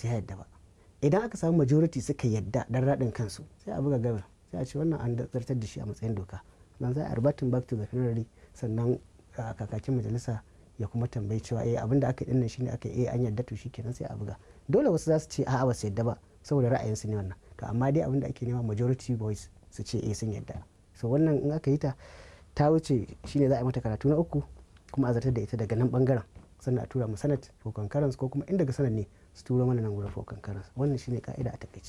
sai ya yadda ba idan aka samu majority suka yadda dan raɗin kansu sai a buga gaba sai a ce wannan an zartar da shi a matsayin doka nan za a arbatin back to the plenary sannan kakakin majalisa ya kuma tambayi cewa eh abinda aka yi dinnan shine aka yi eh an yadda to shikenan sai a buga dole wasu za su ce a'a ba su yadda ba saboda ra'ayinsu ne wannan to amma dai abinda ake nema majority voice su ce eh sun yadda so wannan in aka yi ta ta wuce shine za a yi mata karatu na uku kuma a zartar da ita daga nan bangaren sannan a tura mu sanat ko concurrence ko kuma in daga sanat ne su turo mana nan gurin for concurrence wannan shine ka'ida a takaice